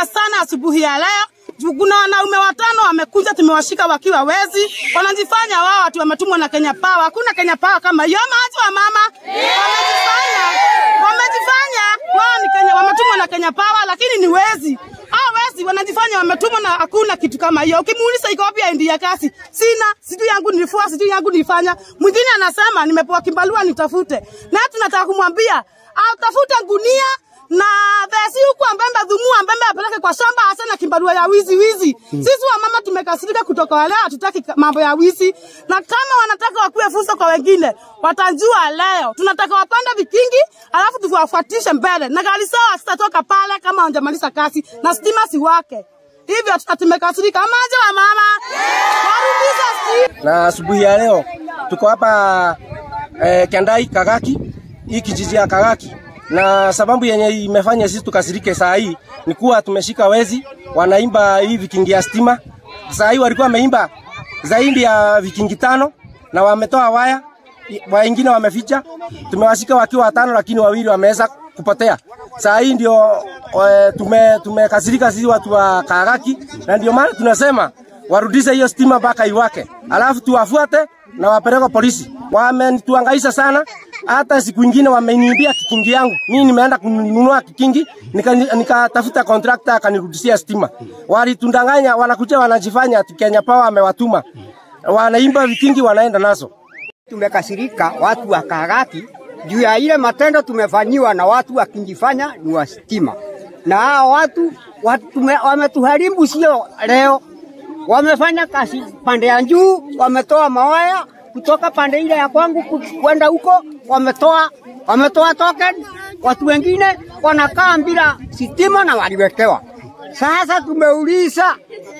tumehuzunika sana asubuhi ya leo. Juu Kuna wanaume watano wamekuja, tumewashika wakiwa wezi, wanajifanya wao watu wametumwa na Kenya Power. Hakuna Kenya Power kama hiyo, maji wa mama wamejifanya, wamejifanya wao ni Kenya, wametumwa na Kenya Power, lakini ni wezi. Hao wezi wanajifanya wametumwa na hakuna kitu kama hiyo. Ukimuuliza iko wapi ID ya kasi, sina, sijui yangu nilifua, sijui yangu nilifanya. Mwingine anasema nimepewa kimbalua nitafute, na tunataka kumwambia atafute gunia na vesi huku ambembe dhumu ambembe apeleke kwa shamba hasa na kimbarua ya wizi wizi. Sisi wa mama tumekasirika kutoka wale hatutaki ka- mambo ya wizi, na kama wanataka wakuwe fursa kwa wengine watajua leo. Tunataka wapande vikingi, alafu tuwafuatishe mbele, na gari sawa sitatoka pale kama hawajamaliza kazi na stima si wake. Hivyo tuta- tumekasirika. Amaje wa mama warudishe stima. na asubuhi ya leo tuko hapa eh, Kendai Kagaki, hii kijiji ya Kagaki, na sababu yenye imefanya sisi tukasirike saa hii ni kuwa tumeshika wezi wanaimba hii vikingi ya stima. Saa hii walikuwa wameimba zaidi ya vikingi tano na wametoa waya, wengine wameficha. Tumewashika wakiwa watano, lakini wawili wameweza kupotea. Saa hii ndio eh, tume tumekasirika sisi watu wa Kagaki, na ndio maana tunasema warudishe hiyo stima mpaka iwake, alafu tuwafuate na wapeleke polisi. Wamenituangaisha sana, hata siku ingine wameniibia kikingi yangu. Mimi nimeenda kununua kikingi, nika- nikatafuta contractor akanirudishia stima. Walitundanganya, wanakuja wanajifanya ati Kenya Power amewatuma, wanaimba vikingi, wanaenda nazo. Tumekasirika watu wa Kagaki juu ya ile matendo tumefanyiwa na watu wakijifanya ni wa stima, na hao watu, watu tume, wametuharibu sio leo, wamefanya kazi pande ya juu, wametoa mawaya kutoka pande ile ya kwangu ku- kwenda huko, wametoa wametoa token. Watu wengine wanakaa bila sitima na waliwekewa. Sasa tumeuliza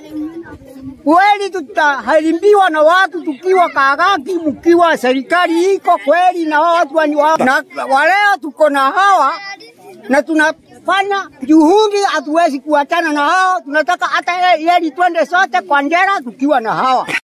kweli tutaharimbiwa na watu tukiwa Kagaki, mkiwa serikali iko kweli na wao watu wani wao. Na waleo tuko na hawa na tunafanya juhudi, hatuwezi kuachana na hao. Tunataka hata yeli twende sote kwa njera tukiwa na hawa.